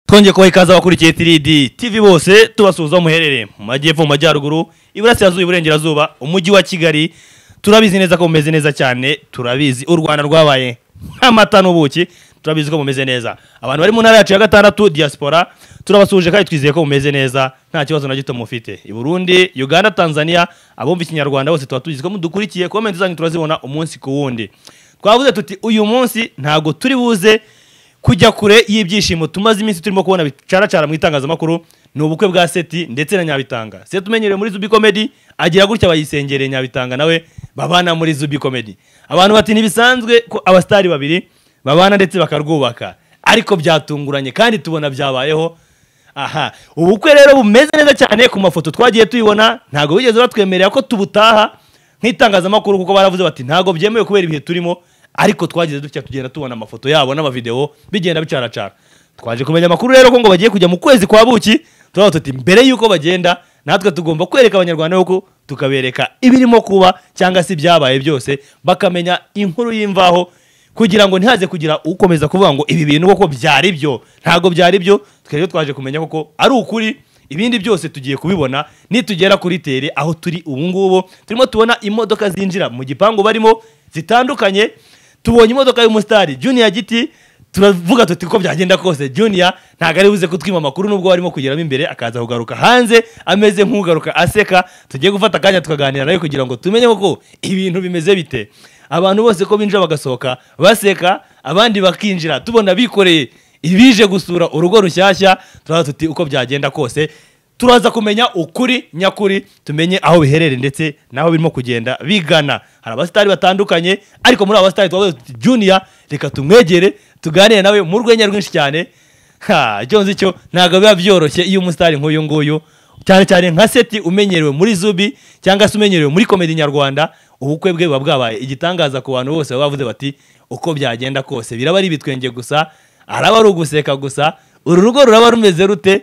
twongeye kubaha ikaze abakurikiye tiridi tivi bose tubasuhuza aho muherereye mu majyepfo mu majyaruguru iburasirazuba iburengerazuba umujyi wa kigali turabizi neza ko mumeze neza cyane turabizi u rwanda rwabaye nk'amata n'ubuki turabizi ko mumeze neza abantu bari mu ntara yacu ya gatandatu diaspora turabasuhuje kandi twizeye ko mumeze neza nta kibazo na gito mufite i burundi uganda tanzania abumva ikinyarwanda bose tuba tubizi ko mudukurikiye komenti zanyu turazibona umunsi ku wundi twavuze tuti uyu munsi ntabwo turi buze kujya kure y'ibyishimo tumaze iminsi turimo kubona bicaracara mu itangazamakuru ni ubukwe bwa seti ndetse na nyabitanga seti umenyerewe muri zubi komedi agira gutya bayisengereye nyabitanga nawe babana muri zubi komedi abantu bati ntibisanzwe ko abasitari babiri babana ndetse bakarwubaka ariko byatunguranye kandi tubona byabayeho aha ubukwe rero bumeze neza cyane ku mafoto twagiye tuyibona ntabwo bigeze batwemerera ko tubutaha nk'itangazamakuru kuko baravuze bati ntabwo byemewe kubera ibihe turimo ariko twagize dutya tugenda tubona amafoto yabo n'amavidewo bigenda bicaracara twaje kumenya amakuru rero ko ngo bagiye kujya mu kwezi kwa buki turavuga tuti mbere y'uko bagenda natwe tugomba kwereka abanyarwanda yuko tukabereka ibirimo kuba cyangwa se ibyabaye byose bakamenya inkuru y'imvaho kugira ngo ntihaze kugira ukomeza kuvuga ngo ibi bintu koko byari byo ntabwo byari byo twari twaje kumenya koko ari ukuri ibindi byose tugiye kubibona nitugera kuri tere aho turi ubu ngubu turimo tubona imodoka zinjira mu gipangu barimo zitandukanye tubonye imodoka y'umusitari juniya giti turavuga tuti ko byagenda kose juniya ntabwo ari buze kutwima amakuru nubwo warimo kugeramo imbere akaza kugaruka hanze ameze nk'ugaruka aseka tugiye gufata akanya tukaganira nawe kugira ngo tumenye koko ibintu bimeze bite abantu bose ko binjira bagasohoka baseka abandi bakinjira tubona bikoreye ibije gusura urugo rushyashya turaza tuti uko byagenda kose turaza kumenya ukuri nyakuri tumenye aho biherereye ndetse n'aho birimo kugenda bigana hari abasitari batandukanye ariko muri abo basitari twavuze tuti juniya reka tumwegere tuganire nawe mu rwenya rwinshi cyane ha icyo nzi cyo ntabwo biba byoroshye iyo umusitari nk'uyu nguyu cyane cyane nka seti umenyerewe muri zubi cyangwa se umenyerewe muri komedi nyarwanda ubukwe bwe buba bwabaye igitangaza ku bantu bose baba bavuze bati uko byagenda kose biraba ari ibitwenge gusa araba ari uguseka gusa uru rugo ruraba rumeze rute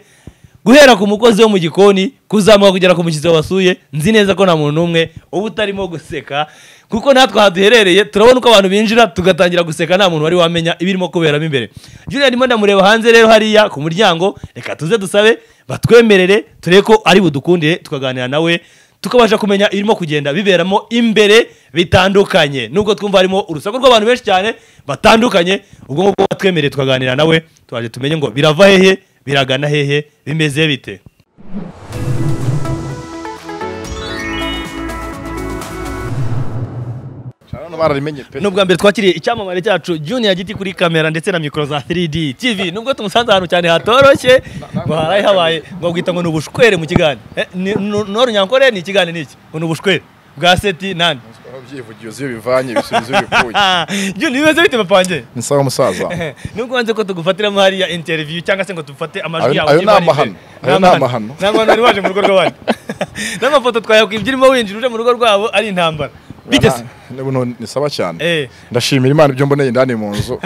guhera ku mukozi wo mu gikoni kuzamuka kugera ku mushyitsi wasuye nzi neza ko nta muntu n'umwe uba utarimo guseka kuko natwe aha duherereye turabona uko abantu binjira tugatangira guseka nta muntu wari wamenya ibirimo kuberamo imbere juniya ndimo ndamureba hanze rero hariya ku muryango reka tuze dusabe batwemerere turebe ko ari budukundire tukaganira nawe tukabasha kumenya irimo kugenda biberamo imbere bitandukanye nubwo twumva harimo urusaku rw'abantu benshi cyane batandukanye ubwo ngubwo batwemereye tukaganira nawe turaje tumenye ngo birava hehe biragana hehe bimeze bite None bararimenye pe nubwa mbere twakiriye icyamamare cyacu juniya giti kuri kamera ndetse na mikoro za 3d tv nubwo tumusanze ahantu cyane hatoroshye ngo haraye habaye ngo bwita ngo ni ubushwere mu kigani Eh, ni- ni- nore nyankore ni ikigani ni iki ngo ni ubushwere bwa seti nani Ababyivugiye uzi iyo bivanye bisubiza iyo bivuye juni bimeze bite papange ni sawa musaza nubwo wanze ko tugufatiramo hariya interview cyangwa se ngo dufate amajwi Ayo- yawe ayo ni ivana amahano. imbere. Ayo Ni ni amahano amahano. ntabwo abantu bari baje mu rugo rw'abandi n'amafoto twayakwibye urimo winjira uje mu rugo rwabo ari intambara bite se Ni- ni- ni sawa cyane Eh. ndashimira imana ibyo mboneye indani mu nzu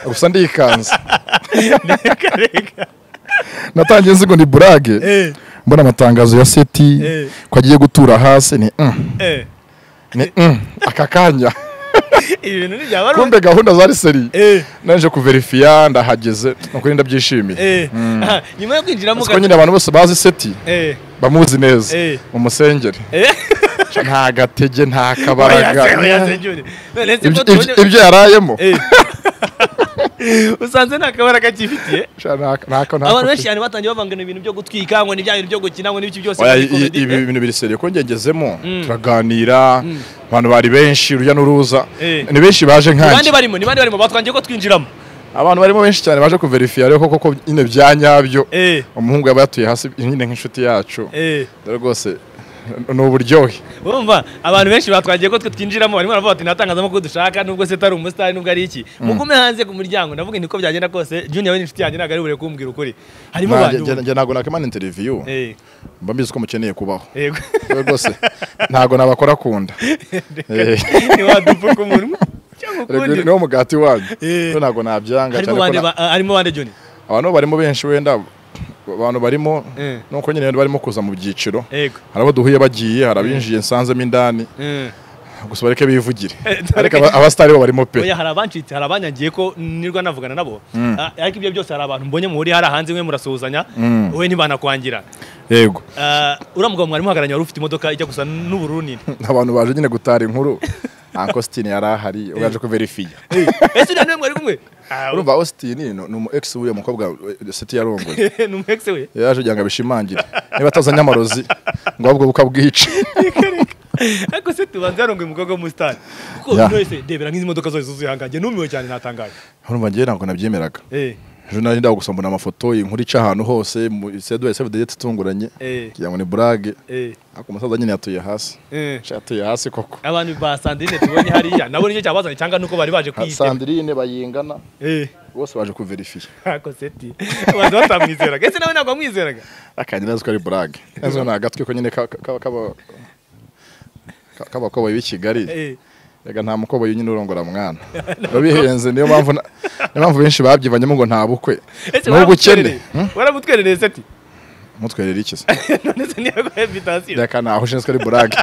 gusa ndikanze reka reka natangiye nzi ngo ni burage Eh, mbona amatangazo ya seti Eh. ko agiye gutura hasi ni mm, eh. ni mm, aka kanya ibi bintu ntibyaba ari kumbe gahunda zari seri Eh. naje kuverifiya ndahageze nukuri ndabyishimiye Eh, aha, nyuma yo kwinjiramo siko nyine abantu bose bazi seti Eh, bamuzi neza Eh. umusengeri eh. nta gatege nta kabaraga Oya se, oya se, Junior. None se ko Ibyo- tubonye- ibyo- ibyo yarayemo Eh. usanze nta kabara kakifitiye Sha, nta- nta- nta- abantu benshi cyane batangiye bavangana ibintu byo gutwika ngo ni bya bintu byo gukina ngo n'ibiki byose Oya, muri i- i- comedy. ibi bintu biri seriye ko ngegezemo turaganira abantu bari benshi urujya n'uruza Eh. ni benshi baje bande nkanjye barimo ni bande barimo batwangiye ko twinjiramo abantu barimo benshi cyane baje kuverifiya rero koko ko nyine bya nyabyo Eh. umuhungu yaba yatuye hasi nyine nk'inshuti yacu Eh, Dore rwose ni uburyohe urumva abantu benshi batwangiye ko twe twinjiramo barimo baravuga bati ntatangazamakuru dushaka nubwo se atari umusitari nubwo ari iki mugume hanze ku muryango ndavuga nti ko byagenda kose junior we ni inshuti yanjye ntabwo ari bure kumbwira ukuri harimo Nta- abantu njye- njye ntabwo nakimana interiviyu Eh, mba mbizi ko mukeneye kubaho yego Dore rwose ntabwo nabakora kunda Eh. ntiwadupfuka umunwa cyangwa Rego, ukundi niwo mugati wanyu Eh. Rero ntabwo nabyanga harimo cyane ko bande na- ba- harimo bande junior abantu barimo benshi wenda abantu barimo Eh. nuko nyine barimo kuza mu byiciro yego hari abo duhuye bagiye hari abinjiye nsanzemo indani Eh, gusa bareke bivugire Eh, ariko aba- abasitari bo barimo pe Oya hari abancitse hari abanyagiye ko nirwa navugana nabo Ah, ariko ibyo byose hari abantu mbonye muhuriye hari hanze mwe murasuhuzanya wowe ntibanakwangira yego Ah, uriya mugabo mwari muhagararanye wari ufite imodoka ijya gusa n'ubururu nini abantu baje nyine gutara inkuru Austin yari ahari ubwo yaje kuverifiya ese uriya niwe mwari kumwe Ah, urumva Austin ni umu ex w'uyu mukobwa eh, City yarongoye ni umwekisi we yaje kugira ngo abishimangire niba atazanye amarozi ngo ahubwo bukabwice ariko se tubanza yarongoye umukobwa w'umusitari kuko Ya. uyu wese ndebera nk'izi modoka zose zuzuye ahangaha njye numiwe cyane natangaje urumva njyewe ntabwo nabyemeraga Eh, ejo nari ndaho gusa mbona amafoto inkuru ica ahantu hose mu iseduwe sevudeyete itunguranye Eh. kugira ngo ni burage eh, ariko umusaza nyine yatuye hasi eh. Sha yatuye hasi koko abantu ba sandrine tubonye hariya nabo nicyo cyabazanye cyangwa nuko bari baje kuyitema sandirine bayingana Eh, bose baje kuverifiya ako seti baza batamwizeraga ese nawe ntabwo wamwizeraga akajya neza ko ari burage neza ni agatwe ko nyine ka- ka- kaba- ka- k'abakoboyi b'i kigali Eh. reka nta mukoboyi nyine urongora mwana biba bihenze niyo mpamvu na- niyo mpamvu benshi babyibanyemo ngo nta bukwe ese n'ubwo ukene waramutwerereye waramutwerereye seti mutwerere iki se none se ntiyaguha invitasiyo reka ntaho nshinzwe ari burage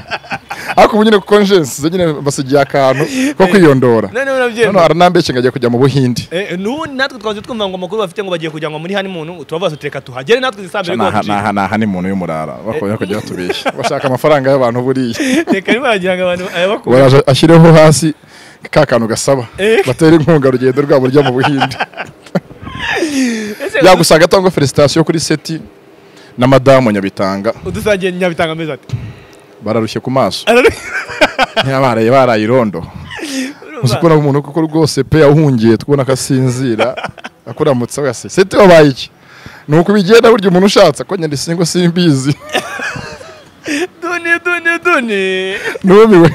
ariko ubu nyine kuko nshinzwe nyine basigiye akantu ko kwiyondora noneho noneho urabyemera aranambeshye ngo agiye kujya mu buhindi Eh, n'ubundi natwe twaje twumva ngo amakuru bafite ngo bagiye kujyanwa muri honeymoon turavuga tuti reka tuhagere natwe izi saa mbere rwose naha naha ni umuntu y'umurara bakongera kujya batubeshya bashaka amafaranga y'abantu buriya reka niba wagira ngo abantu ayabakura baraje ashyireho hasi ka kantu gasaba Eh. batera inkunga urugendo rwabo rujya mu buhinde ese yagusanga atanga felicitasiyo kuri seti na madamu nyabitanga udusangiye nyabitanga amezi ati bararushye ku maso Araru- ntiyabaraye baraye irondo uzi Urumva? kubona umuntu kuko rwose pe yahungiye tukubona ko asinzira akuramutse wese seti wabaye iki ni uko ubigenda burya umuntu ushatse ko nyine singo simbizi duni duni duni numiwe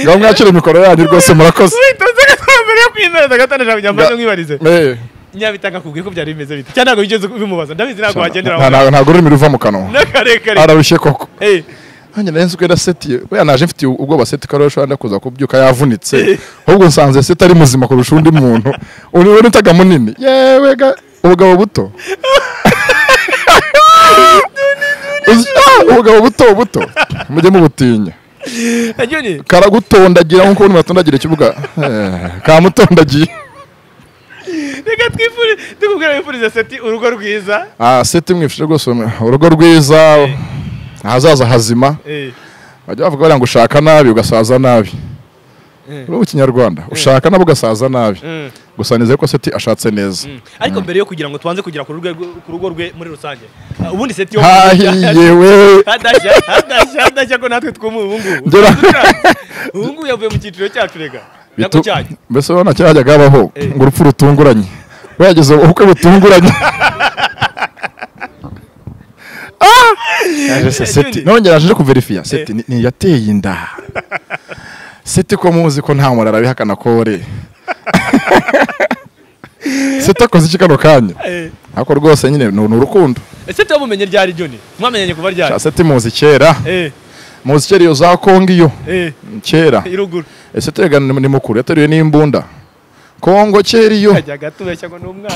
ngaho mwakire mikoro yanyu rwose murakoze witonze gatatu mbere yo kwinywera gatanu ijana kugira ngo mbanze mwibarize Eh, nyabitanga akubwiye ko byari bimeze bite cyangwa ntabwo wigeze ubimubaza ndabizi ntabwo wagendera nta- nta- ntabwo ururimi ruva mu kanwa n'akarekare ararushye koko Eh, nanjye nari nzi ko yari seti we naje mfite ubwoba seti ko arusha wenda kuza kubyuka yavunitse ahubwo nsanze seti ari muzima kurusha undi muntu uri we nitaga munini yewe ga ubugabo buto Uzi- ah, ubugabo buto buto mujye mubutinya Anyoni, karagutondagira nk'uko ubundi batondagira ikibuga Eh, kamutondagiye reka twifurize tukubwira wifurize seti urugo rwiza Ah, seti mwifuje rwose urugo rwiza ahazaza hazima Eh, bajya bavuga bariya ngo ushaka nabi ugasaza nabi Mm. ubu kinyarwanda ushaka nabi ugasaza nabi mm, gusa nizeye ko seti ashatse neza mm. ariko mbere yo kugira ngo tubanze kugera ku rugo rwe- ku rugo rwe muri rusange ah, ubundi seti yo hahiye we hadashya hadashya hadashya ko natwe twumva ubu ngubu Ngera- ubu ngubu yavuye mu cyiciro cyacu reka Bitu- nako cyanyu mbese urabona kera hajyaga habaho Eh. ngo urupfu rutunguranye we yageze ubukwe butunguranye Ah! Yaje se seti Nyoni. nongera aje kuverifiya seti ni- ni yateye inda seti ko muzi ko nta muntu arabihakana kore seti akoze iki kano kanya Eh, ariko rwose nyine ni ni urukundo seti wamumenye ryari joni mwamenyanye kuva ryari seti muzi kera Eh, muzi kera iyo za kongo iyo eh, kera iruguru ese tega ni ni mukuru yateruye n'imbunda kongo kera iyo kajyaga tubeshya ngo ni umwana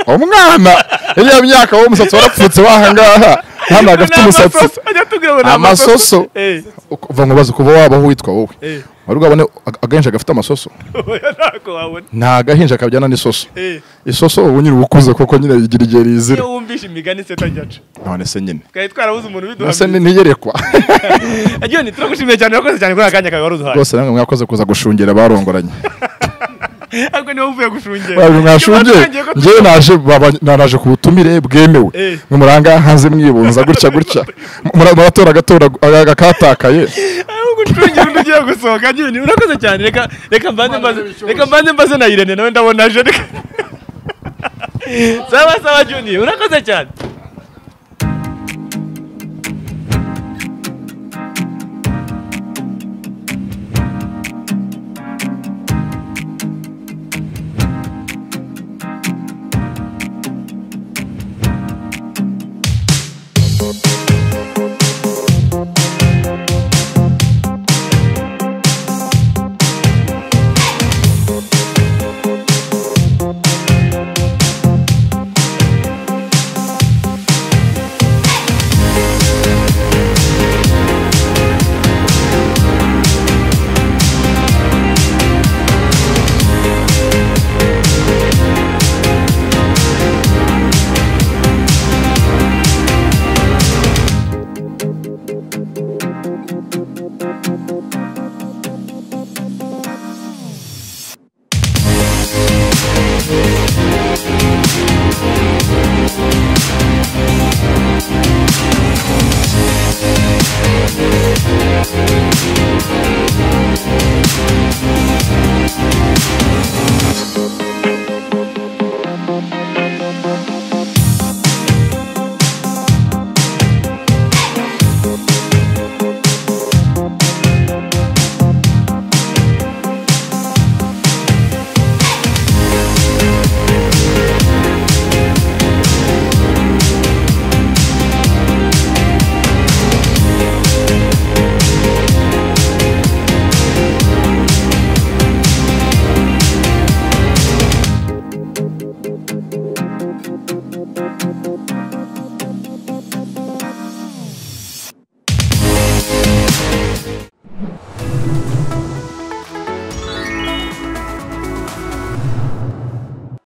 umwana iriya myaka wowe umusatsi warapfutse wahangaha hano hagafite umusatsi ajya tubwira ngo ni amasoso Eh, uva ngo bazi kuba wabaho witwa wowe eh, wari bwabone ag- agahinja gafite amasoso oya ntako wabona nta agahinja kabyana n'isoso Eh, isoso ubu nyine uba ukuze kuko nyine igira igihe rizira iyo wumvishe imigani seti ajya aca none se nyine twari twarabuze umuntu nase biduhamye ntiyerekwa agiyoni turagushimiye cyane urakoze cyane kuri aka kanya kawe wari uduhaye rwose namwe mwakoze kuza gushungera barongoranye ariko niba uvuye gushungera Mwabyo mwashungeye Tuba turangiye ko ngewe naje baba- na- naje ku butumire bwemewe Eh. muranga hanze mwibunza gutya gutya Mura- muratora agatora aga- akatakaye aho gucungira undi ugiye gusohoka agiyoni urakoze cyane reka reka mbanze mbaze reka mbanze mbaze na irene nawe ndabona aje reka sawa sawa agiyoni urakoze cyane